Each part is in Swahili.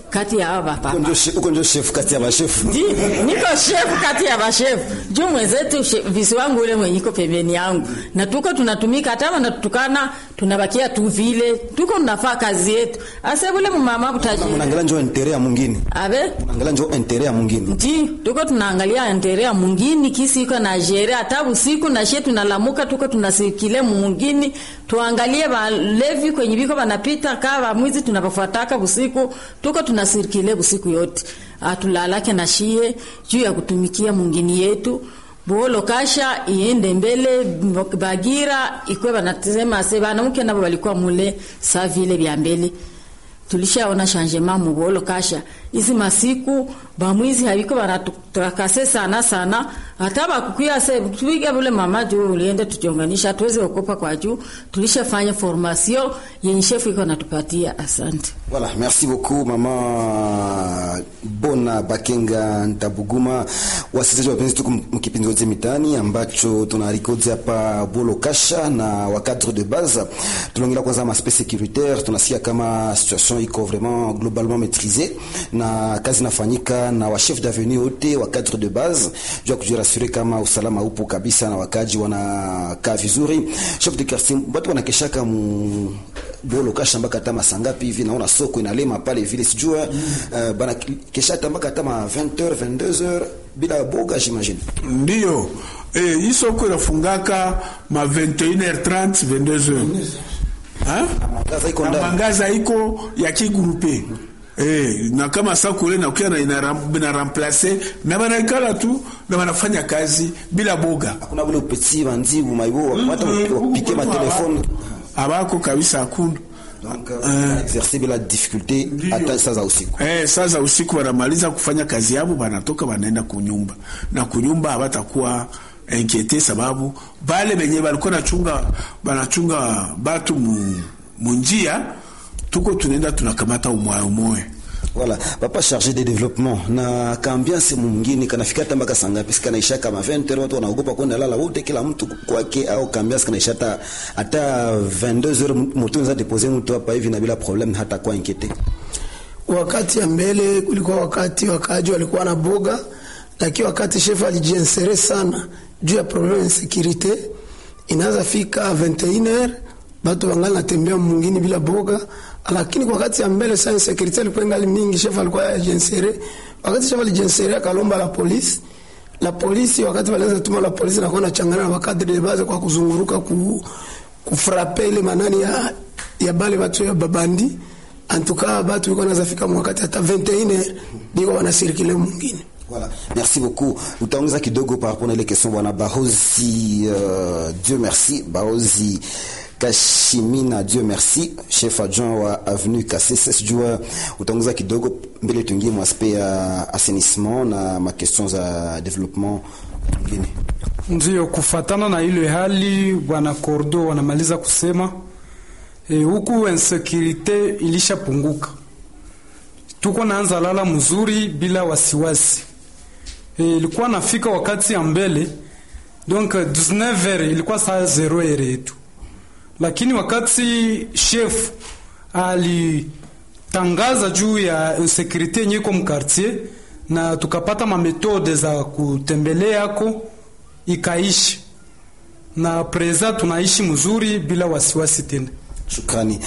kati ya hawa Uko papa ndio she- uko ndio chef kati ya mashefu Ndi- niko shefu kati ya bashefu juu mwenzetu she- visi wangu ule mwenye iko pembeni yangu na tuko tunatumika hata wanatutukana tunabakia tu vile tuko tunafaa kazi yetu ase bule mumama butaji unaangalia njo intere ya mwingine abe unaangalia njo intere ya mwingine nti tuko tunaangalia nterea mungini kisi iko na jere hata usiku na shie tunalamuka tuko tunasikile mungini tuangalie balevi kwenye biko banapita kaa bamwizi tunabafuataka busiku tuko tunasirikile busiku yote atulalake na shie juu ya kutumikia mungini yetu bolo kasha iende mbele bagira ikwe banasema se banamuke nabo balikuwa mule sa vile vya mbele tulishaona changement mubolo kasha izi masiku bamwizi habiko banatutakase sana sana hata bakukuya se tuiga bule mama juu uliende tujonganisha tuweze okopa kwa juu tulishafanya formation yenye shefu iko natupatia asante Voilà, merci beaucoup mama Bona Bakenga Ntabuguma. Wasikilizaji wapenzi, tuko mkipindi wote mitani ambacho tunarikodi hapa Bolo Kasha na wa cadre de base. Tunaongelea kwanza maspect securitaire, tunasikia kama situation iko vraiment globalement maîtrisée na kazi inafanyika na wa chef d'avenue wote wa cadre de base juu ya kujirasure kama usalama upo kabisa na wakaji wanakaa vizuri. Chef de quartier, watu wanakeshaka mu Bolo Kasha mpaka hata masaa ngapi hivi, naona soko inalema pale vile sijua uh, bana kesha hata mpaka hata ma 20h 22h bila boga j'imagine. ndiyo eh, hii soko inafungaka ma 21h30 22h Ha? Mwangaza iko na ndani. mwangaza iko ya kigrupe Eh, na kama sakule nakuya na ina, ina remplace na banaikala tu na banafanya kazi bila boga Hakuna vile upeti banzibu maibo hata wapike ma telefone abako kabisa hakuna donc uh, exercer bila difficulté hata saa za usiku. Eh, sasa usiku wanamaliza kufanya kazi yabo, banatoka banaenda kunyumba, na kunyumba habatakuwa inquiete sababu bale benye balikuwa nachunga banachunga batu mu, munjia tuko tunaenda tunakamata umoya umoya Voilà, papa chargé de développement na kaambiance mwingine kanafika hata mpaka saa ngapi? Sikanaisha kama 20 watu wanaogopa kwenda lala wote, kila mtu kwake, au kaambiance kanaisha hata hata 22 heures, mtu unaweza deposer mtu hapa hivi na bila problem, hata kwa inquiete. Wakati ya mbele kulikuwa wakati wakaaji walikuwa na boga, lakini wakati shefu alijiensere sana juu ya probleme ya sekirite, inaweza fika 21h batu wangali natembea mwingine bila boga, lakini kwa wakati ya mbele sana sekirite ilikuwa ingali mingi, shefu alikuwa ajiensere. Wakati shefu alijensere akalomba la polisi la polisi, wakati walianza tuma la polisi nakuwa nachangana na wakadri de base kwa kuzunguruka ku, kufrape ile manani ya, ya bale batu ya babandi antuka batu biko nazafika mwakati hata 21 biko wanasirikile mwingine Voilà. Merci beaucoup. Utaongeza kidogo par rapport na ile question bwana Bahozi euh, Dieu merci Bahozi Kashimina Dieu merci chef adjoint wa avenue Kasese sijua utaongeza kidogo mbele tuingie mu aspect ya assainissement na ma questions za développement mwingine. Ndiyo, kufatana na ile hali bwana Kordo wanamaliza kusema e, huku insekirite ilishapunguka, tuko naanza lala mzuri bila wasiwasi. E, ilikuwa nafika wakati ya mbele donc 19h ilikuwa saa zero ere yetu, lakini wakati chef alitangaza juu ya insekirite yenye iko mkartier na tukapata mametode za kutembeleako ikaishi na preza tunaishi mzuri bila wasiwasi tena. Shukrani.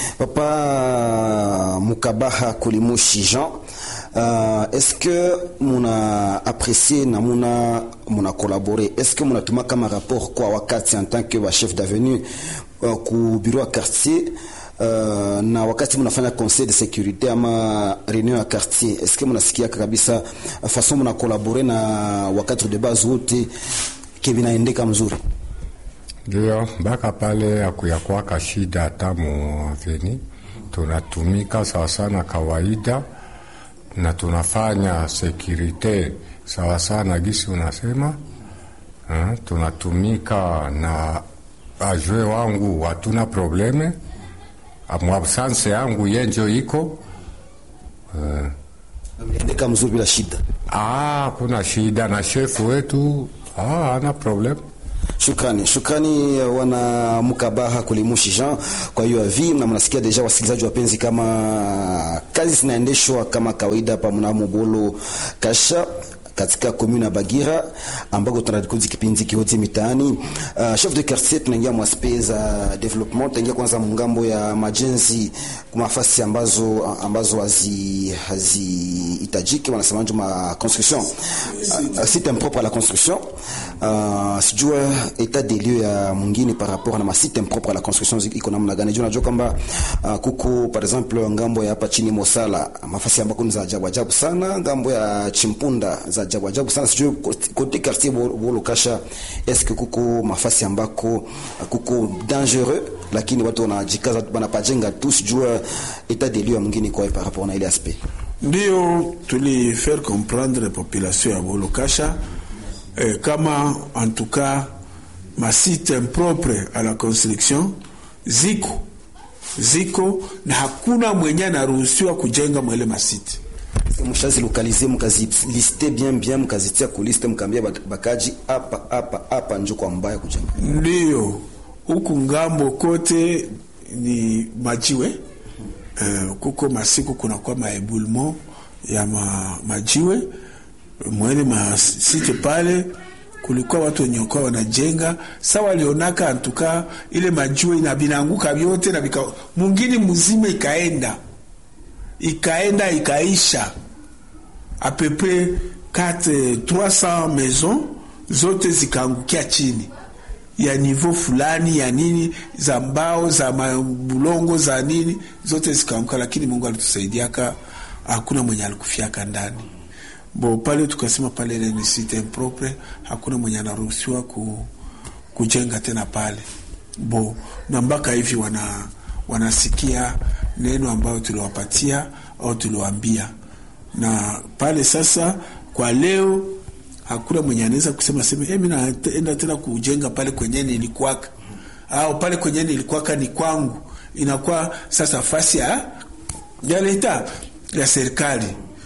Papa Mukabaha Kulimushi Jean, euh, est-ce que muna apprécié na muna muna collaboré est-ce que muna tuma kama rapport kwa wakati en tant que wa chef d'avenue uh, ku bureau ya quartier uh, na wakati mnafanya conseil de sécurité ama réunion ya quartier est-ce que mnasikia kabisa uh, façon muna collaboré na wakati de base wote kevinaendeka mzuri Ndio, mpaka pale akuyakwaka shida hata muaveni, tunatumika sawasawa na kawaida na tunafanya sekirite sawasawa na gisi unasema ha, tunatumika na ajwe wangu hatuna probleme, mwabsanse yangu yenjo iko endeka mzuri bila shida ah, kuna shida na shefu wetu ah, ana probleme Shukrani, shukrani wana Mukabaha Kulimushi Jean. Kwa hiyo avi na mnasikia deja, wasikilizaji wapenzi, kama kazi zinaendeshwa kama kawaida hapa mnamo Bolo Kasha katika komune ya Bagira ambako tunarikodi kipindi kihoji mitaani. Uh, chef de quartier, tunaingia mwaspe za development, tunaingia kwanza mungambo ya majenzi kwa nafasi ambazo ambazo hazi hazihitajiki, wanasema ndio ma construction uh, site impropre à la construction uh, sijua etat des lieux ya mwingine par rapport na masite impropre à la construction iko namna gani? Jua najua kwamba uh, kuko par exemple ngambo ya hapa chini Mosala, mafasi ambako ni za ajabu ajabu sana, ngambo ya Chimpunda za ajabu ajabu sana, sijui kote quartier Bolo Kasha, est-ce que kuko mafasi ambako kuko dangereux, lakini watu wanajikaza wanapajenga tu, sijua etat des lieux ya mwingine kwa par rapport na ile aspect. Ndio tulifaire comprendre population ya Bolo Kasha eh, kama en tout cas masite impropre à la construction ziko ziko na hakuna mwenye anaruhusiwa kujenga mwele masite mshazi lokalize mkaziliste bien bien mkazitia kuliste mkaambia bakaji hapa hapa hapa njo kwa mbaya kujenga. Ndio huku ngambo kote ni majiwe uh, kuko masiku kunakuwa maeboulement ya ma, majiwe mwele masite pale kulikuwa watu wenye kwa wanajenga sa walionaka antuka ile majiwe ina binanguka vyote na bika mungini mzima ikaenda ikaenda ikaisha apepe 4 300 maison zote zikaangukia chini ya nivo fulani ya nini za mbao za bulongo za nini zote zikaanguka, lakini Mungu alitusaidiaka, hakuna mwenye alikufiaka ndani bo pale. Tukasema pale ile ni site impropre, hakuna mwenye anaruhusiwa ku, kujenga tena pale bo, na mpaka hivi wana wanasikia neno ambayo tuliwapatia au tuliwaambia, na pale sasa kwa leo hakuna mwenye anaweza kusema sema mimi naenda tena kujenga pale kwenye nilikuwaka au pale kwenye nilikuwaka ni kwangu. Inakuwa sasa fasi ya ya leta ya serikali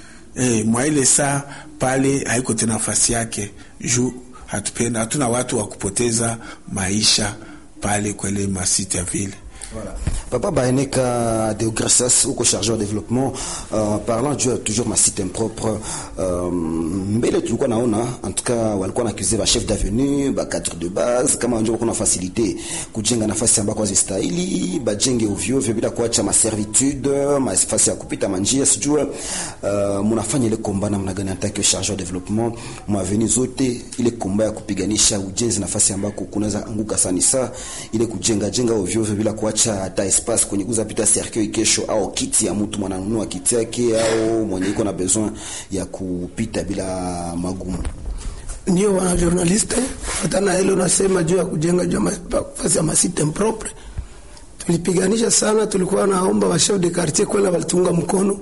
eh, mwa ile saa pale haiko tena nafasi yake juu hatupenda, hatuna watu wa kupoteza maisha pale kwele masite ya vile Voilà. Papa Baeneka Deogracias, uko chargé de développement uh, parlant juu toujours ma site impropre uh, mbele tulikuwa naona en tout cas walikuwa nakize ba chef d'avenue ba cadre de base kama ndio kuna facilité kujenga nafasi ambako hazistahili bajenge ovyo ovyo bila kuacha ma servitude nafasi ya kupita manjia sijua uh, mnafanya ile komba namna gani en tant que chargé de développement mwa avenue zote ile komba ya kupiganisha ujenzi nafasi ambako kunaweza anguka sana saa ile kujenga jenga ovyo ovyo bila kuacha hata espace kwenye kuza pita cercueil kesho au kiti ya mtu mwananunua kiti yake au mwenye iko na besoin ya kupita bila magumu. Ndio wana journaliste fatana ile unasema juu ya kujenga juu nafasi ya masite impropre, tulipiganisha sana. Tulikuwa naomba wa chef de quartier kwenda walitunga mkono,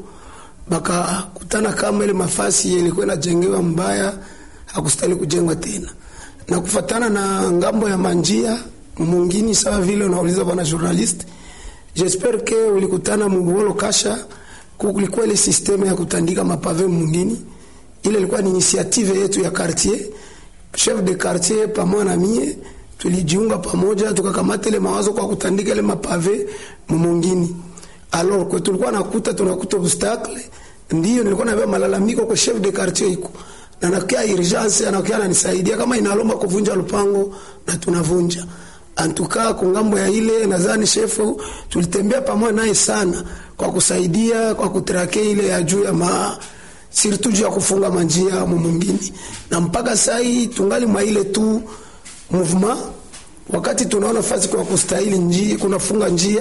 bakakutana kama ile mafasi ilikuwa inajengewa mbaya, hakustahili kujengwa tena, na kufatana na ngambo ya manjia mungini sawa vile unauliza bwana journalist, j'espère que ulikutana Mugolo Kasha, kulikuwa ile systeme ya kutandika mapave mungini. Ile ilikuwa ni initiative yetu ya quartier, chef de quartier pamoja na mie tulijiunga pamoja, tukakamata ile mawazo kwa kutandika ile mapave mungini. Alors kwa tulikuwa nakuta tunakuta obstacle, ndio nilikuwa nabeba malalamiko kwa chef de quartier iko na nakia urgence, anakia ananisaidia kama inalomba kuvunja lupango na tunavunja antuka kungambo ya ile nadhani shefu tulitembea pamoja naye sana kwa kusaidia kwa kutrake ile ya juu ya ma sirtu juu ya kufunga manjia mwingine, na mpaka sai tungali mwa ile tu movement. Wakati tunaona fasi kwa kustahili njia kunafunga njia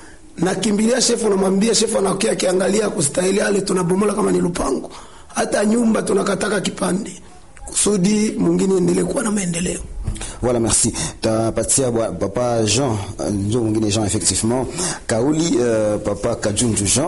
na kimbilia shefu, namwambia shefu, anakia akiangalia kustahili ale tunabomola kama ni lupango, hata nyumba tunakataka kipande kusudi mwingine endelee kuwa na maendeleo. Voilà, merci. Tapatia papa Jean, ndio mwingine Jean effectivement. Kauli uh, papa Kajunju Jean.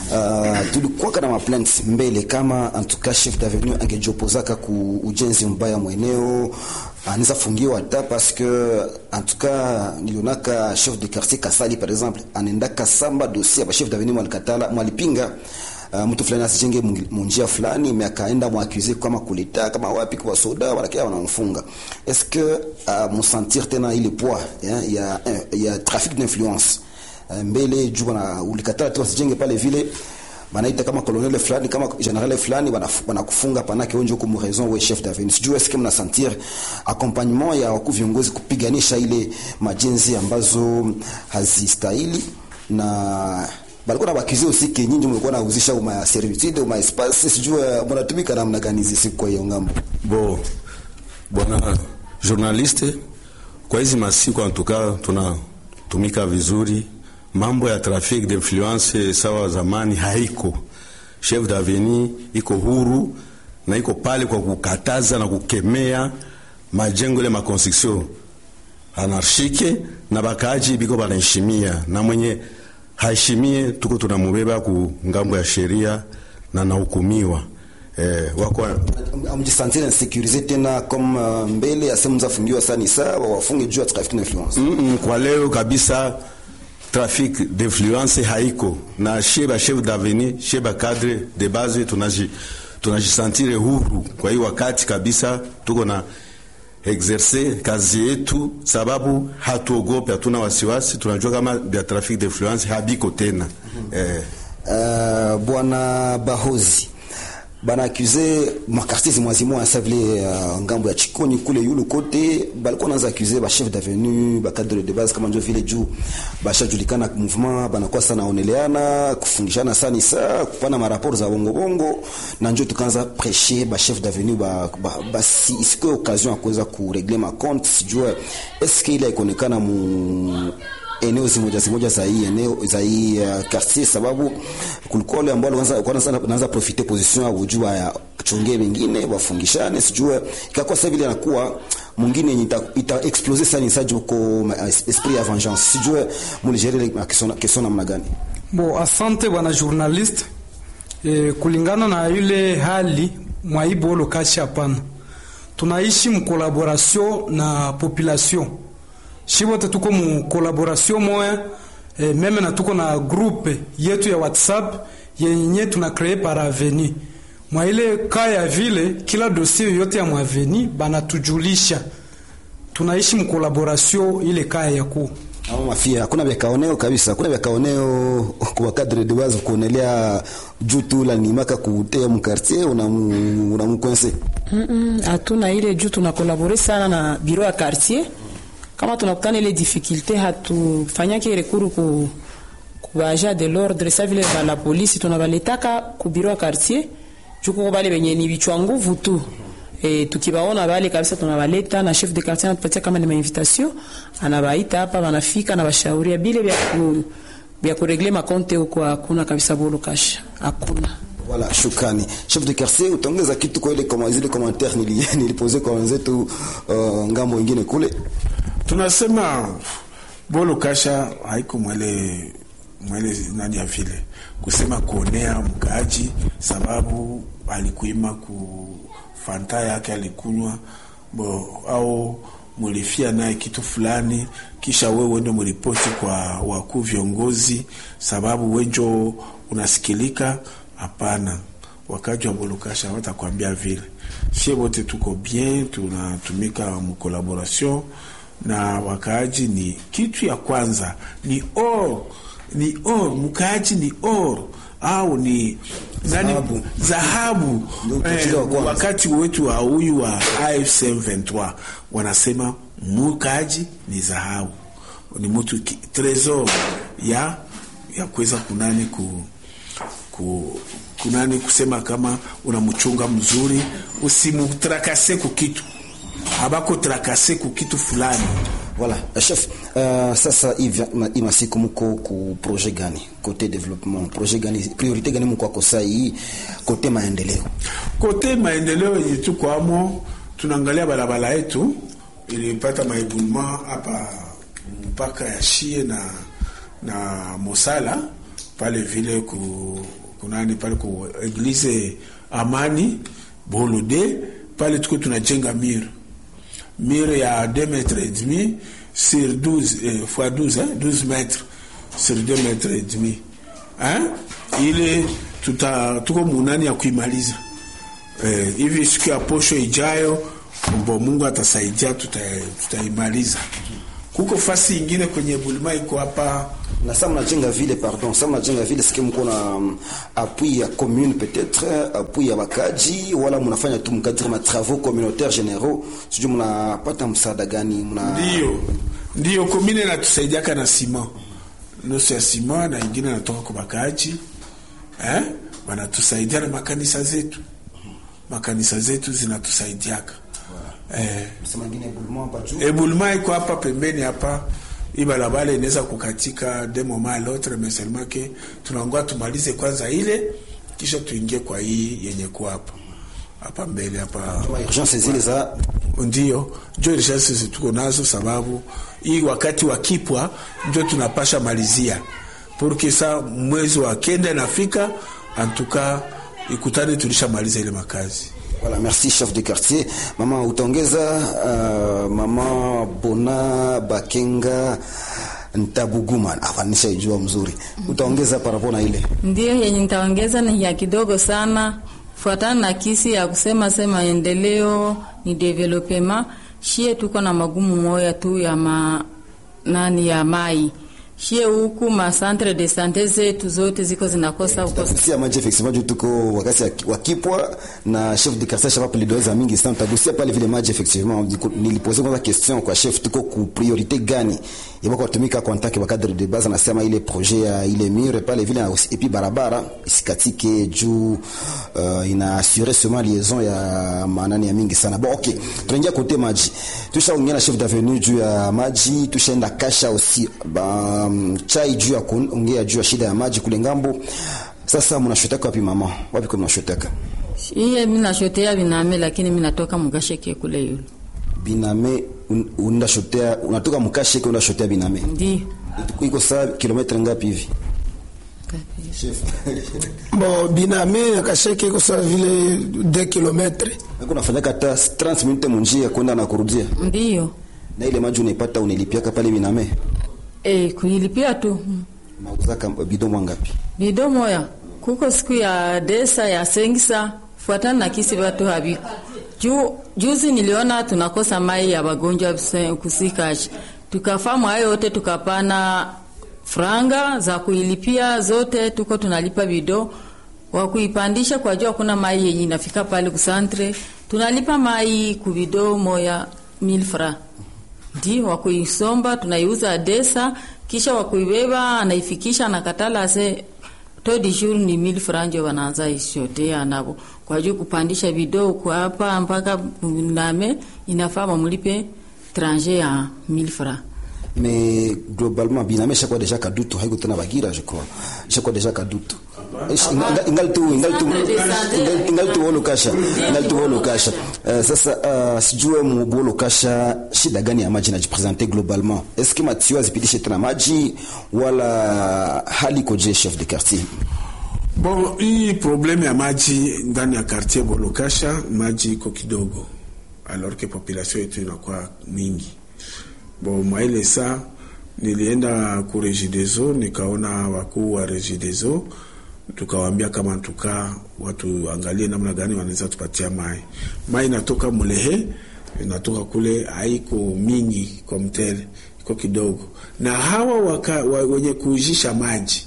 Uh, tulikuwa kana ma plainte mbele kama en tout cas chef d'avenue angejopozaka ku ujenzi mbaya mweneo anaweza fungiwa hata parce que en tout cas nilionaka chef de quartier Kasali par exemple anaendaka samba dossier ba chef d'avenue mwalikatala mwalipinga uh, mtu fulani asijenge mu- munjia fulani mais akaenda mwaccuse kama kuleta kama wapi kwa soda wanakia wanamfunga est-ce que uh, musentir tena ile poids eh, ya ya trafic d'influence uh, mbele juu bana ulikatala tu asijenge pale vile banaita kama colonel fulani kama general fulani banaf- banakufunga panake wenje huko mu raison we chef d'avenue sijui est-ce que mna sentir accompagnement ya wakuu viongozi kupiganisha ile majenzi ambazo hazistahili na balikuwa na bakizi aussi ke nyinyi mlikuwa nauzisha uma servitude uma espace sijui mnatumika namna gani hizi siku kwa hiyo ngambo Bo, bwana journaliste, kwa hizi masiku antuka tunatumika vizuri. Mambo ya trafic d'influence sawa zamani haiko. Chef d'avenue iko huru na iko pale kwa kukataza na kukemea majengo ile makonstruction anarshike na bakaaji biko banaheshimia na mwenye haheshimie tuko tunamubeba ku ngambo ya sheria na nahukumiwa eh, wako amjisentir insécurisé tena comme uh, mbele asemu mzafungiwa sani saa wafunge juu ya trafic d'influence Mm -mm, kwa leo kabisa trafic d'influence haiko na sheba chef d'avenir sheba cadre de base tunaji tunajisantire huru kwa hiyo wakati kabisa tuko na exerce kazi yetu sababu hatuogope hatuna wasiwasi tunajua kama vya trafic d'influence habiko tena eh, uh, bwana bahozi bana accuse makartier zimwazimwa sa vile uh, ngambo ya chikoni kule yulu kote balikuwa naanza accuse ba chef d'avenue ba cadre de base kama njo vile juu bashajulikana mouvement banakuwa sana oneleana kufungishana sani sa kupana maraport za bongo bongo na njo tukaanza prêcher ba chef d'avenue ba, ba, ba si, isikuwe occasion ya kuweza kuregle ma compte sijua eske ile ikuonekana mu eneo zimoja zimoja za hii eneo za hii uh, quartier, sababu kulikuwa wale ambao wanaanza wanaanza wanaanza profiter position ya kujua ya chongee wengine wafungishane, sijue ikakuwa sasa vile anakuwa mwingine yenye ita, ita explose sana isaje huko ma- esprit ya vengeance, sijue muligere ile question question namna gani? Bo, asante bwana journalist. E, kulingana na yule hali mwaibo lokashi hapana, tunaishi mkolaboration na population shi wote tuko mu collaboration moya e, meme na tuko na groupe yetu ya WhatsApp yenye tuna cree par aveni mwa ile ka ya vile, kila dossier yote ya mwaveni banatujulisha, tunaishi mkolaboration ile kaya ya kuu Au mafia hakuna vya kaoneo kabisa, hakuna vya kaoneo kwa cadre de base kuonelea juu tu la nimaka kutea mu quartier una una mkwense Mm-mm, hatuna ile juu tunakolabore sana na biro ya quartier. Kama tunakutana ile difficulté, hatufanyake rekuru ku ku agent de l'ordre sa vile ba la polisi tunabaletaka ku biro ya quartier juu kuko bale benye ni bichwa nguvu tu E, tukibaona bale kabisa tunabaleta na chef de quartier anatupatia kama ni mainvitation, anabaita hapa, wanafika na bashauria bile vya ku vya kuregle makonte huko, hakuna kabisa bolo kasha, hakuna. Voilà, shukrani chef de quartier, utaongeza kitu kwa ile kama zile commentaire nili nilipose kwa wenzetu uh, ngambo ingine kule. tunasema bolo kasha haiko mwele mwele nani ya vile kusema kuonea mkaaji sababu alikuima ku fanta yake alikunywa bo au mulifia naye kitu fulani kisha wewe uende mripoti kwa wakuu viongozi sababu wenjo unasikilika hapana wakaji wa bolokasha watakwambia vile sie wote tuko bien tunatumika mkolaboration na wakaaji ni kitu ya kwanza ni or ni or mkaaji ni or au ni nani Dhahabu. dhahabu Ndio utajiri wa kwanza. wakati wetu wa huyu wa AFC M23 wanasema mkaaji ni dhahabu ni mtu ki- tresor ya ya kuweza kunani ku, ku kunani kusema kama unamchunga mzuri usimutrakase ku kitu abako trakase ku kitu fulani Voilà, uh, chef, uh, sasa hivi ma- hii masiku mko ku projet gani kote development, projet gani, priorite gani mko kwa sasa hii kote maendeleo? kote maendeleo yenye tuko amo tunaangalia barabara yetu ilipata maibulma hapa mpaka ya shie na na mosala pale vile ku kunani pale ku eglise amani bolode pale tuko tunajenga mire mire ya 2 metres et demi sur 12 eh, fois 12 hein, 12 mètres sur 2 mètres et demi hein? ile tuta tuko munani ya kuimaliza eh, hivi siku ya posho ijayo mbo Mungu atasaidia tuta- tutaimaliza. Kuko fasi ingine kwenye bulima iko hapa na sa mnajenga vile pardon sa mnajenga vile sike mko na um, appui ya commune peut-être appui ya bakaji wala mnafanya tu mkadiri ma travaux communautaires généraux sijui mnapata msaada gani mna ndio ndio komine natusaidiaka na sima nusu ya sima na ingine natoka kwa bakaaji eh? wanatusaidia na makanisa zetu makanisa zetu zinatusaidiaka eh, sema ngine bulmo hapa juu ebuluma iko hapa pembeni hapa hii barabara inaweza kukatika de moment à l'autre mais seulement que tunaongoa tumalize kwanza ile kisha tuingie kwa hii yenye kuwa hapa hapa mbele hapa ma urgence zile za ndio njo urgence tuko nazo, sababu hii wakati wa kipwa njo tunapasha malizia porque sa mwezi wa kenda nafika antuka ikutane tulishamaliza ile makazi. Voilà, merci chef de quartier. Mama utaongeza uh, mama Bona Bakenga Ntabuguma. Ah, nishaijua mzuri. Utaongeza parapo na ile. Ndio yenye nitaongeza ni ya kidogo sana, fuatana na kisi ya kusema sema endeleo ni development. Shie tuko na magumu moya tu ya ma, nani ya mai shie huku ma centre de sante zetu zote ziko zinakosa uko Tutagusia maji effectivement juu tuko wakati ya- wa kipwa na chef de quartier shapa plidoza mingi sana. Tutagusia pale vile maji effectivement. Diku- Nilipoze kwanza question kwa chef tuko ku priorité gani? Yaba kwa tumika kwa ntaki wa cadre de base anasema ile projet ya ile mur pale vile na et puis barabara isikatike juu uh, ina assurer seulement liaison ya manani ya mingi sana. Bon okay. Tunaingia kote maji. Tushaongea na chef d'avenue juu ya maji, tushaenda kasha aussi ba um, chai juu ya kuongea juu ya shida ya maji kule ngambo. Sasa mnashoteka wapi mama? Wapi kwa mnashoteka? iye minashotea biname, lakini minatoka mugasheke kule yulu Biname un- unashotea unatoka mkashe kwa unashotea biname. ndio Iko saa kilomita ngapi hivi? Bon, biname akasheke iko sawa vile 2 kilometre Niko nafanyaka hata 30 minutes munjia kwenda na kurudia. ndio Na ile maji unaipata unilipiaka pale biname. e, kuilipia tu Mauzaka bidon ngapi? bido moya kuko siku ya desa ya sengisa fuatana na kisi watu habiko Ju, juzi niliona tunakosa mai ya wagonjwa bse- kusikashi tukafamu hayo yote tukapana franga za kuilipia zote tuko tunalipa bido wa kuipandisha kwa jua kuna mai yenye inafika pale kusantre tunalipa mai kubido moya mil fra ndi wakuisomba tunaiuza desa kisha wakuibeba anaifikisha anakatala ase todi jour ni mil franjo wanaanza ishotea nabo kwa juu kupandisha video kwa hapa mpaka name inafaa bamulipe tranger ya mil francs mais globalement biname chaque déjà kadutu haiko tena bagira je crois chaque déjà kadutu Ish- inga- ingali tu ingali tu ingali- ingali tu wolo kasha ingali tu wolo kasha Eh, sasa uh, sijue mu wolo kasha shida gani ya maji inajipresente globalement est-ce que matio azipitishe tena maji wala hali koje chef de quartier Bon, hii probleme ya maji ndani ya quartier Bolokasha, maji iko kidogo, alors que population yetu inakuwa mingi. Bon, mwaile saa nilienda ku Regideso nikaona wakuu wa Regideso, tukawaambia kama tuka watu angalie namna gani wanaweza tupatia mai. Mai inatoka Mulehe, inatoka kule, haiko mingi kwa mtele, iko kidogo, na hawa waka, wa, wenye kuujisha maji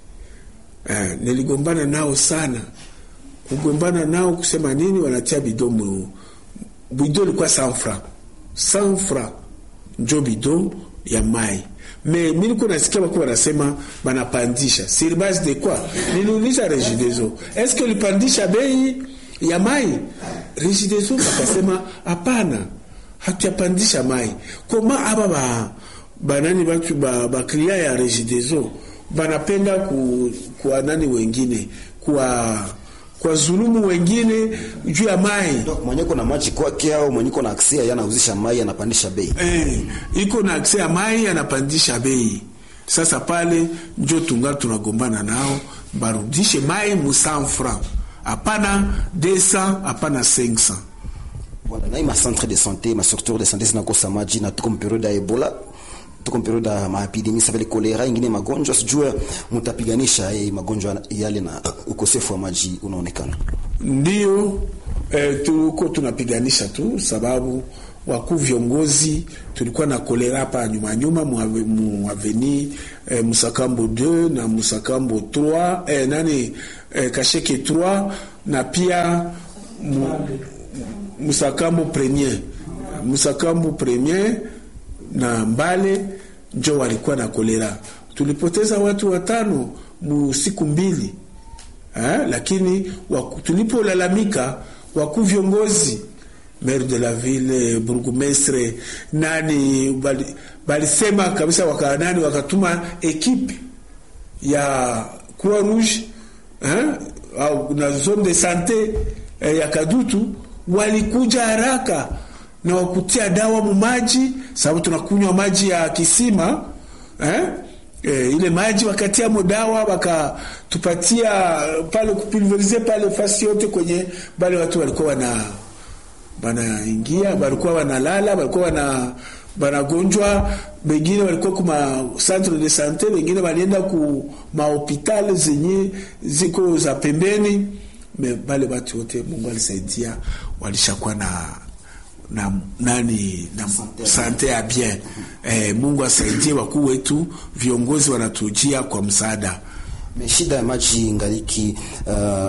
Eh, niligombana nao sana. Kugombana nao kusema nini, wanatia bido mu bido ilikuwa 100 francs 100 francs njo bido ya mai me mi niko nasikia wako wanasema banapandisha sur base de quoi? Niliuliza Regideso, eske ulipandisha bei ya mai? Regideso akasema hapana, hatuyapandisha mai. Koma aba ba banani batu ba, ba klia ya Regideso banapenda ku, kwa nani wengine kwa kwa zulumu wengine juu ya mai donc mwenye kuna maji kwake au mwenye kuna aksia yanauzisha mai anapandisha bei eh, iko na akse ya mai anapandisha bei. Sasa pale njo tunga tunagombana nao, barudishe mai mu 100 francs, hapana 200, hapana 500. Voilà, na hii ma centre de santé ma structure de santé zinakosa maji na tuko mperiode ya ebola tuko periode ya maepidemi sa vile kolera ingine magonjwa sijue mtapiganisha eh, magonjwa yale na ukosefu wa maji unaonekana Ndio eh, tuko tunapiganisha tu, sababu wakuu viongozi tulikuwa na kolera hapa nyuma nyuma muaveni eh, Musakambo 2 na Musakambo 3 eh, nani eh, Kasheke 3 na pia mu, Musakambo premier Musakambo premier na Mbale njo walikuwa na kolera. Tulipoteza watu watano mu siku mbili ha? Lakini waku, tulipolalamika wakuu viongozi maire de la ville burgumestre nani balisema bali kabisa waka nani wakatuma ekipe ya Croix Rouge ha? au na zone de sante eh, ya Kadutu walikuja haraka na wakutia dawa mumaji, sababu tunakunywa maji ya kisima eh? E, ile maji wakatia mo dawa wakatupatia pale kupulverize pale fasi yote kwenye bale watu walikuwa wana wanaingia walikuwa wanalala walikuwa wana wanagonjwa, wengine walikuwa kuma centre de sante, wengine walienda ku mahopitali zenye ziko za pembeni. Me bale watu wote Mungu alisaidia walishakuwa na na nani na sante ya bien eh, Mungu asaidie wakuu wetu, viongozi wanatujia kwa msaada. Mais shida ya maji ngaliki uh,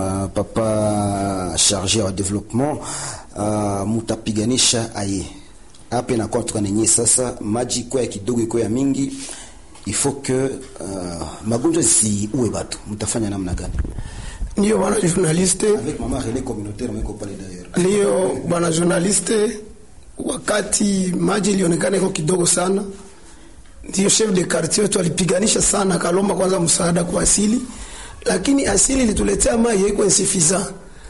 papa charge wa development uh, mutapiganisha aye hapa inakuwa tukanenye sasa maji kwa ya kidogo iko ya mingi il faut que uh, magonjwa zisiue batu mtafanya namna gani Ndiyo bwana journaliste, avec mama relais communautaire mwiko pale d'ailleurs ndiyo bwana journaliste, wakati maji ilionekana iko kidogo sana, ndiyo chef de quartier wetu alipiganisha sana, akalomba kwanza msaada kwa asili, lakini asili ilituletea maji haiko insuffisant.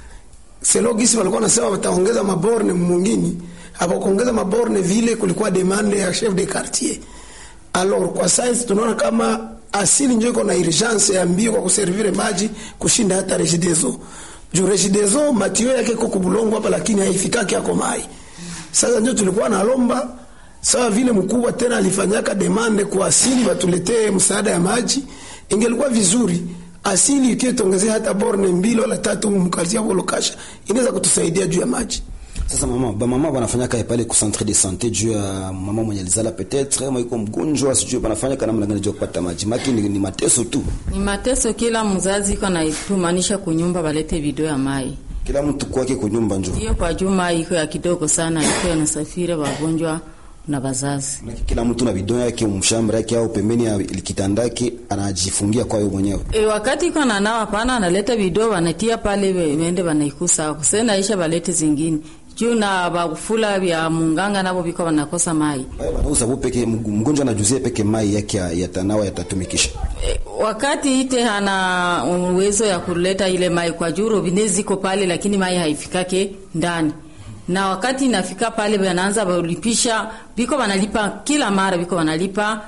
Selo gisi walikuwa nasema wataongeza maborne mwingine, hapo kuongeza maborne vile kulikuwa demande ya chef de quartier. Alors kwa sasa tunaona kama asili ndio iko na urgence ya mbio kwa kuservire maji kushinda hata Regideso. Juu Regideso matio yake iko kubulongo hapa, lakini haifikaki yako mai. Sasa ndio tulikuwa nalomba sawa vile mkubwa tena alifanyaka demande kwa asili watuletee msaada ya maji, ingelikuwa vizuri asili ikiwa tuongezea hata borne mbili wala tatu mkazia volokasha inaweza kutusaidia juu ya maji. Sasa mama ba mama banafanyaka pale ku centre de santé juu ya mama mwenye alizala peut-être kama iko mgonjwa sijui banafanya kana namna gani juu ya kupata maji maki ni, ni mateso tu Ni mateso, kila mzazi iko naitumanisha kunyumba balete video ya mai kila mtu kwake kunyumba njo hiyo kwa juma iko ya kidogo sana, iko yanasafiri wagonjwa na wazazi. kila mtu na bidon yake mshamba yake au pembeni ya kitandake anajifungia kwa yeye mwenyewe E, wakati iko na nawa pana analeta video wanatia pale we- wende wanaikusa kuse naisha balete zingine juu na bakufula vya munganga nabo biko wanakosa mai Baya banauza bo peke mgonjwa anajuzie peke mai yake ya- yatanawa yatatumikisha e, wakati ite hana uwezo ya kuleta ile mai kwa juu robine ziko pale, lakini mai haifikake ndani na wakati inafika pale wanaanza walipisha biko wanalipa kila mara biko wanalipa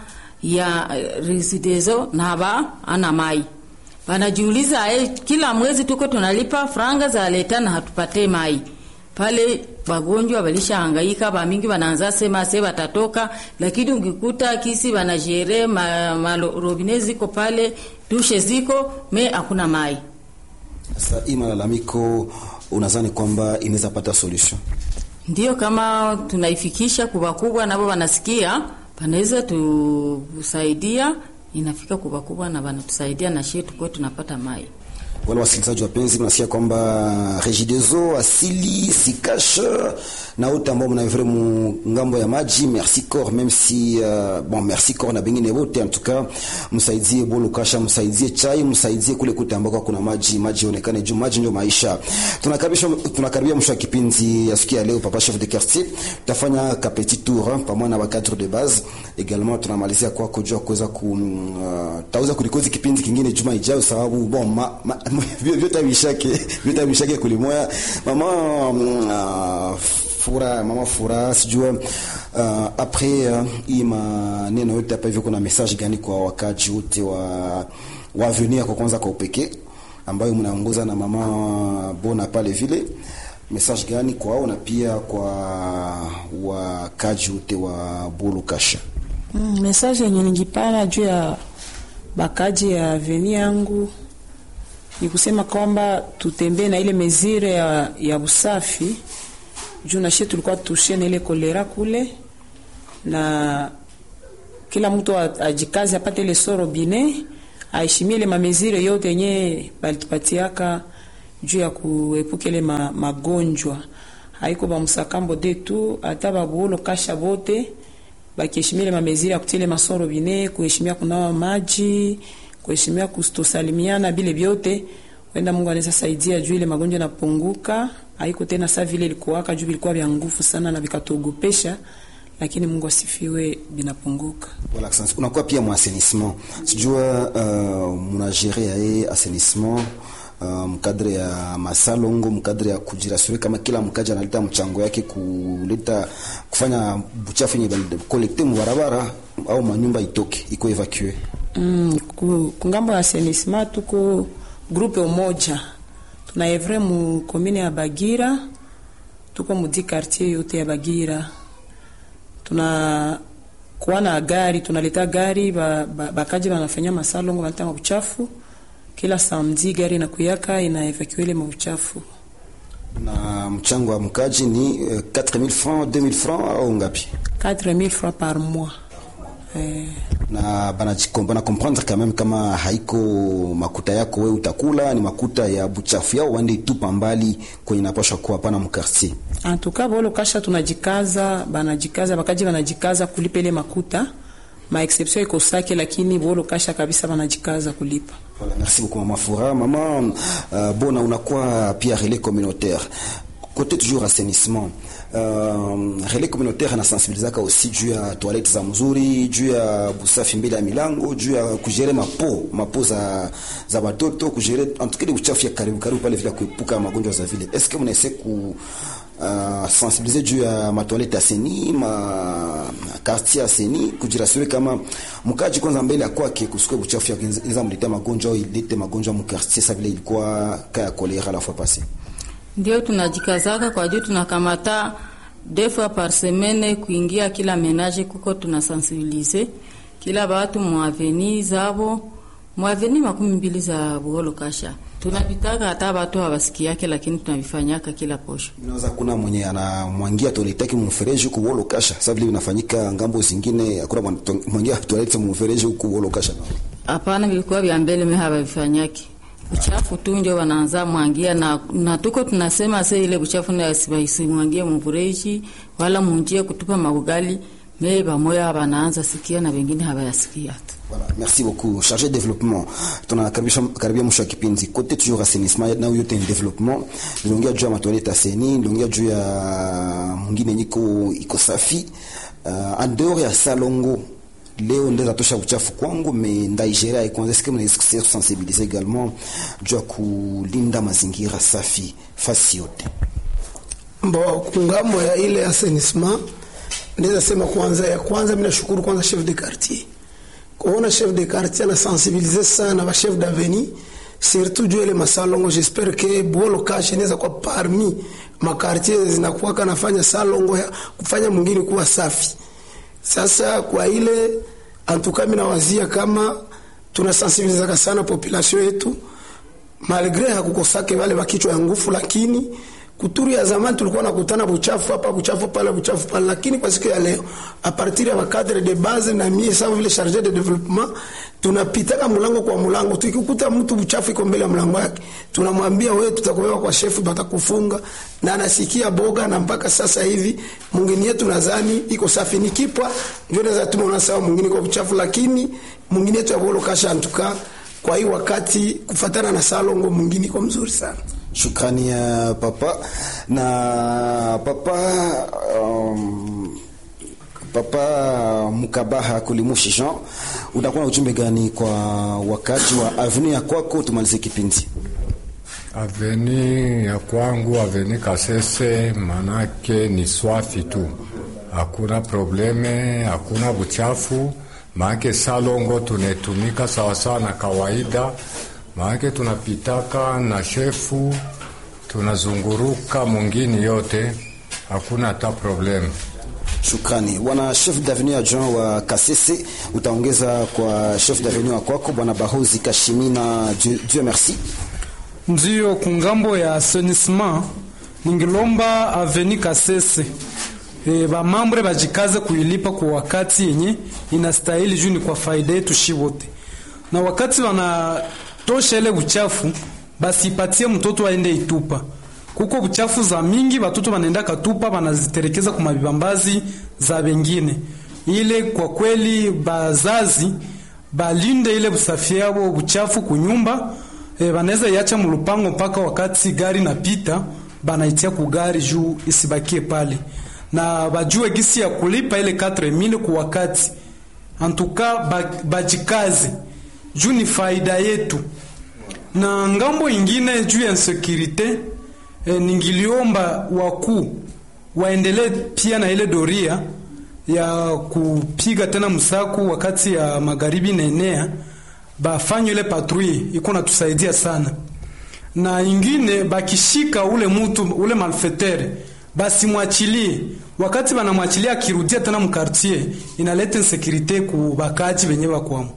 ya eh, residezo na ba ana mai wanajiuliza eh, kila mwezi tuko tunalipa franga za leta na hatupate mai pale wagonjwa walishahangaika bamingi wanaanza sema se watatoka, lakini ukikuta kisi wanajere ma, ma robine ziko pale dushe ziko me hakuna mai. sasa hii malalamiko unadhani kwamba inaweza pata solution Ndio kama tunaifikisha kubwa kubwa, nabo wanasikia, wanaweza tusaidia, inafika kubwa kubwa na wanatusaidia na shie tukuwe tunapata mai. wale wasikilizaji wapenzi, mnasikia kwamba Regideso asili sikash na wote ambao mnavre mu ngambo ya maji, merci corps même si uh, bon merci corps na bengine wote, en tout cas msaidie bolo kasha, msaidie chai, msaidie kule kute ambako kuna maji, maji onekane juu maji ndio maisha. Tunakaribisha tunakaribia mwisho wa kipindi ya siku ya leo, papa chef de quartier, tutafanya ka petit tour pamoja na wa cadre de base également, tunamalizia kwa kujua kuweza ku uh, tauza kulikozi kipindi kingine juma ijayo, sababu bon ma, ma, vyote vishake vyote vishake kulimoya mama uh, fura mama fura sijua uh, après uh, hii maneno yote hapa hivyo kuna message gani kwa wakaji wote wa wa avenir kwa kwanza kwa upekee ambayo mnaongoza na mama bona pale vile message gani kwao na pia kwa wakaji wote wa Bulu Kasha Mm, message yenye ningipana juu ya bakaji ya aveni yangu ni kusema kwamba tutembee na ile mezire ya, ya usafi juu nashe tulikuwa tushe na ile kolera kule na kila mtu a- ajikaze apate ile soro bine aheshimie ile mamezire yote yenye balitupatiaka juu ya kuepuka ile ma, magonjwa haiko bamusakambo de tu hata babuolo kasha bote bakiheshimia ile mamezire ya kutia ile masoro bine kuheshimia kunawa maji kuheshimia kustosalimiana bile vyote wenda Mungu anaweza saidia juu ile magonjwa yanapunguka haiko tena saa vile ilikuwaka juu vilikuwa vya nguvu sana na vikatuogopesha lakini Mungu asifiwe vinapunguka Voilà, asante. unakuwa pia mwa assainissement sijua uh, munagere yaye assainissement uh, mkadre ya masalongo mkadre ya kujirasuri kama kila mkaji analeta mchango yake kuleta kufanya buchafu yenye kolekte mubarabara au manyumba itoke iko evacue Mm, ku- kungambo ya assainissement tuko grupe umoja tuna evre mu komine ya Bagira tuko mu di quartier yote ya Bagira tuna kuwa na gari tunaleta gari ba, ba, bakaji banafanya masalongo banaleta mauchafu kila samedi gari inakuyaka ina evacue ile mauchafu na mchango wa mkaji ni uh, 4000 francs 2000 francs au ngapi 4000 francs par mois eh, na banajiko- bana comprendre quand même kama haiko makuta yako we utakula ni makuta ya buchafu yao wande itupa mbali kwenye napasha kuwa pana mkartier antuka bolo kasha tunajikaza banajikaza bakaji banajikaza kulipa ile makuta ma exception iko sake lakini bolo kasha kabisa banajikaza kulipa Voilà, merci beaucoup Maman Foura. Maman euh, Bona, unakuwa pia relais communautaire. Côté toujours assainissement. Euh, relais communautaire anasensibilizaka aussi juu ya toilette za mzuri, juu ya busafi mbele ya milango, juu ya kujere mapo, mapo za za watoto, kujere en tout cas uchafu ya karibu karibu pale vile kuepuka magonjwa za vile. Est-ce que mnaese ku uh, sensibiliser juu ya matoilette aseni ma quartier aseni kujirasure kama mkaji kwanza mbele ya kwake kusikwe buchafu ya inaweza mletea magonjwa au ilete magonjwa mu quartier sa vile ilikuwa kaya kolera la fois passée ndio tunajikazaka kwa juu tunakamata deux fois par semaine kuingia kila menage kuko tunasensibilize kila batu mwaveni zabo mwaveni makumi mbili za buholo kasha tunapitaka hata batu hawasikiake lakini tunavifanyaka kila posho inaweza kuna mwenye anamwangia toilette yake mfereji huku wolo kasha sa vile inafanyika ngambo zingine hakuna mwana- mwangia toilette mfereji huku wolo kasha hapana vilikuwa vya mbele me havavifanyaki uchafu tu ndio wanaanza mwangia na, na tuko tunasema se ile uchafu nasibasimwangie mvureji wala munjie kutupa maugali me bamoya wanaanza sikia na wengine hawayasikia tu Voilà, merci beaucoup. Chargé de développement. Tunakaribisha karibia mwisho wa kipindi. Kote toujours assainissement na yote ni development. Niliongea juu ya matoilette aseni, niliongea juu ya mwingine niko iko safi. Uh, en dehors ya salongo leo ndeza tosha uchafu kwangu me ndaigeria ikonza sikia mnaisikia sensibiliser également juu ya kulinda mazingira safi fasi yote. Mbo kungambo ya ile assainissement ndeza sema kwanza ya kwanza mimi nashukuru kwanza chef de quartier. Kuona chef de quartier ana sensibiliser sana ba chef d'avenue surtout juu ile masalongo j'espère que bolo cash inaweza kwa parmi ma quartier zinakuwa kanafanya salongo ya kufanya mwingine kuwa safi. Sasa kwa ile antuka mimi nawazia kama tunasensibilizaka sana population yetu malgre hakukosake wale wakichwa ya nguvu, lakini kuturu ya zamani tulikuwa nakutana buchafu hapa buchafu pale buchafu pale, lakini kwa siku ya leo a partir ya makadre de base na mie sawa vile charge de development tunapitaka mulango kwa mulango, tukikuta mtu buchafu iko mbele ya mlango yake tunamwambia wewe, tutakubeba kwa shefu, batakufunga na anasikia boga, na mpaka sasa hivi mwingine yetu nadhani iko safi, ni kipwa ndio naweza tuma unasawa mwingine kwa buchafu, lakini mwingine yetu ya bolo kasha antuka kwa hii wakati kufatana na salongo mwingine iko mzuri sana. Shukrani ya papa na papa um, papa Mukabaha Kulimushi Jean, utakuwa na ujumbe gani kwa wakati wa avenue ya kwako? Tumalize kipindi. Aveni ya kwangu, aveni Kasese, manake ni swafi tu, hakuna probleme, hakuna buchafu. Maake salongo tunetumika sawasawa na kawaida, maake tunapitaka na shefu, tunazunguruka mungini yote, hakuna hata probleme. Shukrani bwana chef d'avenue adjoint wa Kasese, utaongeza kwa chef d'avenue wa kwako bwana Bahozi Kashimina. Dieu, Dieu merci. Ndiyo, kungambo ya assainissement ningilomba aveni Kasese e, bamambre bajikaze kuilipa kwa wakati yenye inastahili juu ni kwa faida yetu shi wote, na wakati wanatosha ile uchafu basi ipatie mtoto aende itupa. Kuko uchafu za mingi batoto banaenda katupa banaziterekeza kwa mabibambazi za bengine. Ile kwa kweli bazazi balinde ile usafi yao uchafu kunyumba e, banaweza iacha mulupango mpaka wakati gari napita banaitia kugari juu isibakie pale, na bajue gisi ya kulipa ile 4000 kwa wakati. Antuka bajikaze juu ni faida yetu. Na ngambo ingine juu ya insecurite e, ningiliomba wakuu waendelee pia na ile doria ya kupiga tena msaku wakati ya magharibi naenea, bafanye ile patrui iko natusaidia sana. Na ingine bakishika ule mutu ule malfetere basi mwachilie, wakati banamwachilia akirudia tena mkartier, inaleta insekurite ku bakaji benye bakwamo.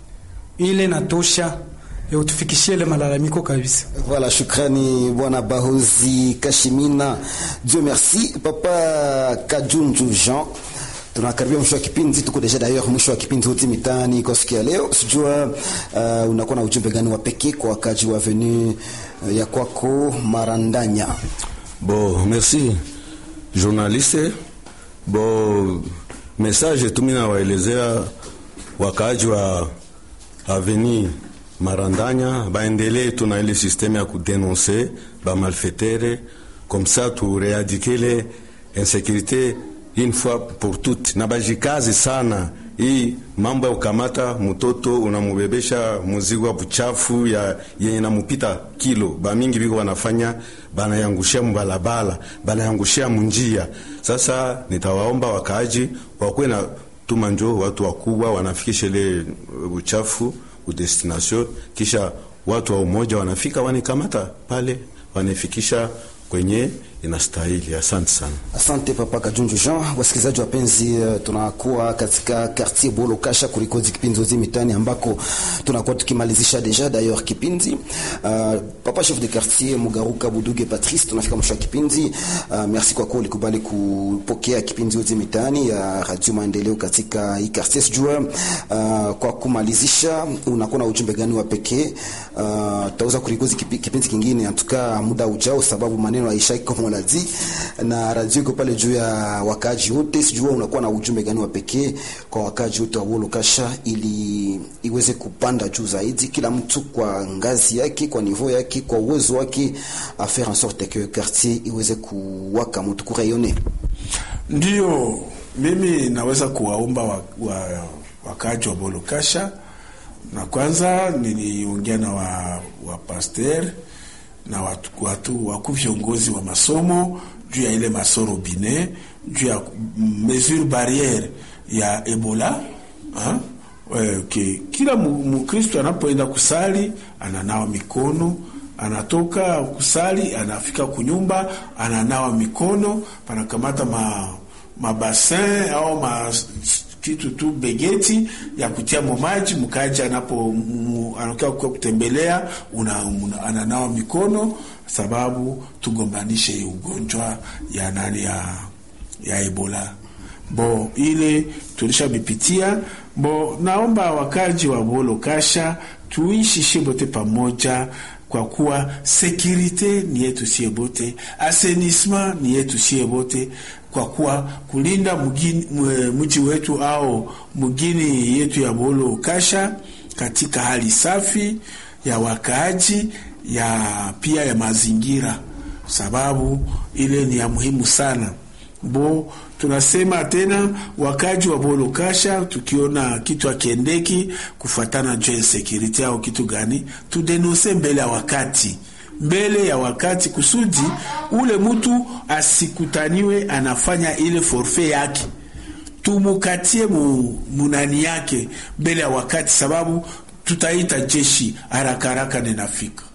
Ile natosha utufikishie ile malalamiko kabisa. Voilà, shukrani bwana Bahozi Kashimina. Dieu merci. Papa Kajunju Jean, tunakaribia mwisho wa kipindi, tuko deja d'ailleurs mwisho wa kipindi hoti mitaani kwa siku ya leo. Sijua uh, unakuwa na ujumbe gani wa pekee kwa wakaji wa avenue uh, ya kwako Marandanya? Bon, merci journaliste. Bon, message tu mina waelezea wakaaji wa avenue Marandanya baendelee tu na ile systeme ya kudenonse ba malfaitere comme ça tu réadikele insécurité une fois pour toutes, na bajikazi sana hii mambo ya kukamata mtoto unamubebesha muzigo wa buchafu ya yenye namupita kilo, bamingi biko wanafanya banayangushia mubalabala, banayangushia munjia. Sasa nitawaomba wakaaji wakuwe na tuma njo watu wakubwa wanafikisha ile uchafu udestination, kisha watu wa umoja wanafika wanikamata pale wanifikisha kwenye inastahili. Asante sana. Asante papa Kajunju Jean. Wasikilizaji wapenzi, uh, tunakuwa katika quartier Bolo Kasha kurikodi kipindi zote mitani ambako tunakuwa tukimalizisha deja d'ailleurs kipindi. Uh, papa chef de quartier Mugaruka Buduge Patrice, tunafika mwisho wa kipindi. Uh, merci kwa kuwa ulikubali kupokea kipindi zote mitani ya Radio Maendeleo katika hii quartier. Sijua uh, kwa kumalizisha unakuwa na ujumbe gani wa pekee? Uh, tutaweza kurikodi kipindi kingine atuka muda ujao, sababu maneno haishaki kama unazi na radio iko pale juu ya wakaji wote. Sijua unakuwa na ujumbe gani wa pekee kwa wakaji wote wa Bolo Kasha ili iweze kupanda juu zaidi, kila mtu kwa ngazi yake, kwa niveau yake, kwa uwezo wake, a faire en sorte que quartier iweze kuwaka mtu kurayone. Ndio mimi naweza kuwaomba wa, wa, wakaji wa Bolo Kasha, na kwanza niliongea na wa, wa pasteur na watu, watu waku viongozi wa masomo juu ya ile masoro bine juu ya mesure barriere ya Ebola ha? E, ke, kila Mkristo anapoenda kusali ananawa mikono, anatoka kusali anafika kunyumba ananawa mikono, panakamata ma mabasin au ma kitu tu begeti ya kutia momaji mkaji anapo anakia kutembelea una, una, ananawa mikono sababu tugombanishe ugonjwa ya nani ya, ya Ebola bo ile tulishabipitia bo. Naomba wakaji wa Bolo Kasha tuishi shibote pamoja kwa kuwa sekirite ni yetu sie bote, asenisma ni yetu sie bote, kwa kuwa kulinda mji wetu au mgini yetu ya Bolo Kasha katika hali safi ya wakaaji ya pia ya mazingira, sababu ile ni ya muhimu sana bo tunasema tena wakaji wa Bolo Kasha, tukiona kitu akiendeki kufatana juu ya security au kitu gani, tudenonse mbele ya wakati, mbele ya wakati, kusudi ule mtu asikutaniwe anafanya ile forfait yake, tumukatie mu, munani yake mbele ya wakati, sababu tutaita jeshi haraka haraka ninafika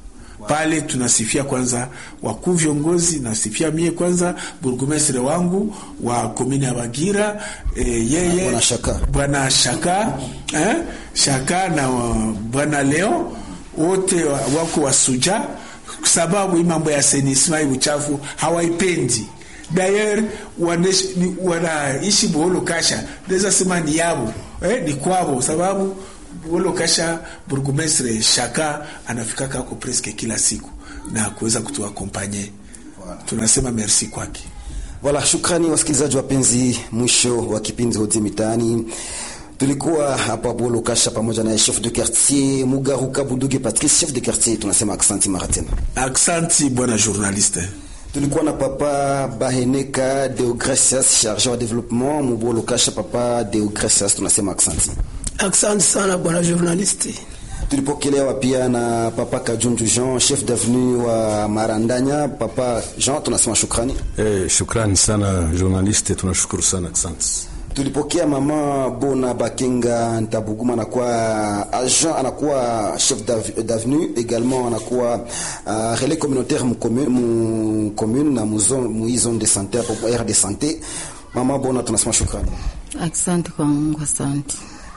pale tunasifia kwanza wakuu viongozi, nasifia mie kwanza burgomestre wangu wa komini ya Bagira e, yeye Bwana Shaka. bwana Shaka eh? Shaka na uh, bwana Leo wote wa- wako wasuja, sababu hii mambo ya senisma hii uchafu hawaipendi. Dayer wanaishi ni- wanaishi Buholo Kasha, naweza sema ni yabo eh, ni kwabo, sababu Buholo Kasha burgomestre Shaka anafika kako preske kila siku na kuweza kutuakompanye. Tunasema merci kwake. Wala, shukrani wasikilizaji wapenzi, mwisho wa kipindi Hodi Mitaani. Tulikuwa hapa Bolo Kasha pamoja na chef de quartier Mugaruka Buduge Patrice, chef de quartier. Tunasema aksanti mara tena. Aksanti bwana journaliste. Tulikuwa na papa Baheneka Deogracias, charge wa development Mubolo Kasha. Papa Deogracias, tunasema aksanti. Asante sana bwana journalisti. Tulipokelewa pia na papa Kajunju Jean, chef d'avenue wa Marandanya. Papa Jean, tunasema shukrani. Eh, shukrani sana journaliste, tunashukuru sana asante. tulipokea mama Bona Bakenga Ntabuguma, anakuwa agent, anakuwa chef d'av- d'avenue également, anakuwa uh, relais communautaire mu commune, mu commune na mu zone mu hii zone de santé hapo aire de santé. Mama Bona, tunasema shukrani. Asante kwa Mungu, asante.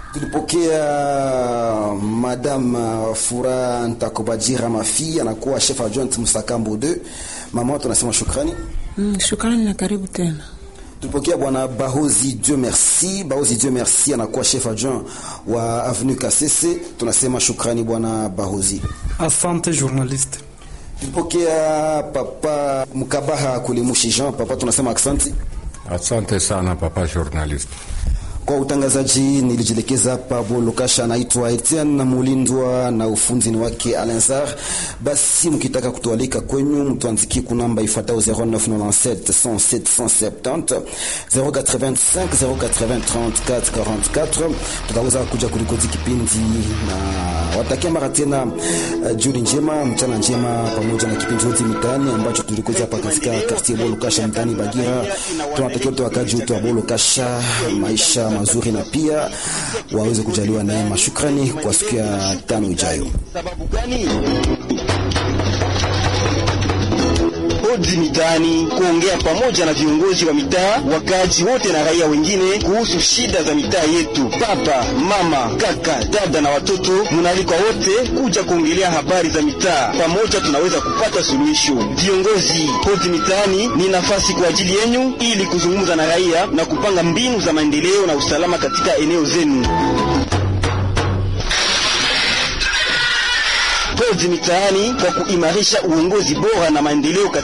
Tulipokea madame uh, Fura Ntakobajira Mafi, anakuwa chef adjoint Musakambo 2. Mama, tunasema shukrani. Mm, shukrani na karibu tena. tulipokea bwana Bahozi Dieu merci. Bahozi Dieu merci anakuwa chef adjoint wa avenue Kasese. Tunasema shukrani bwana Bahozi. Asante journaliste. Tulipokea papa Mkabaha Kulimushi Jean, papa tunasema aksanti Asante sana papa journalist. kwa utangazaji. Nilijielekeza hapa Bolokasha, anaitwa Etienne Mulindwa na ufunzi ni wake Alensar. Basi mkitaka kutualika kwenyu, mtuandikie kunamba ifuatayo 0997 107 170 085 080 34 44. Tutaweza kuja kurikodi kipindi na watakia mara tena uh, jioni njema, mchana njema, pamoja na kipindi chote mitaani ambacho tulikoza hapa katika quartier Bolokasha mtaani Bagira. Tunatakia wote wakaji wote wa Bolokasha maisha mazuri na pia waweze kujaliwa neema. Shukrani kwa siku ya tano ijayo. Sababu gani? Hodi mitaani kuongea pamoja na viongozi wa mitaa, wakazi wote na raia wengine kuhusu shida za mitaa yetu. Baba, mama, kaka, dada na watoto, munaalikwa wote kuja kuongelea habari za mitaa. Pamoja tunaweza kupata suluhisho. Viongozi, hodi mitaani ni nafasi kwa ajili yenyu ili kuzungumza na raia na kupanga mbinu za maendeleo na usalama katika eneo zenu. Hodi mitaani kwa kuimarisha uongozi bora na maendeleo katika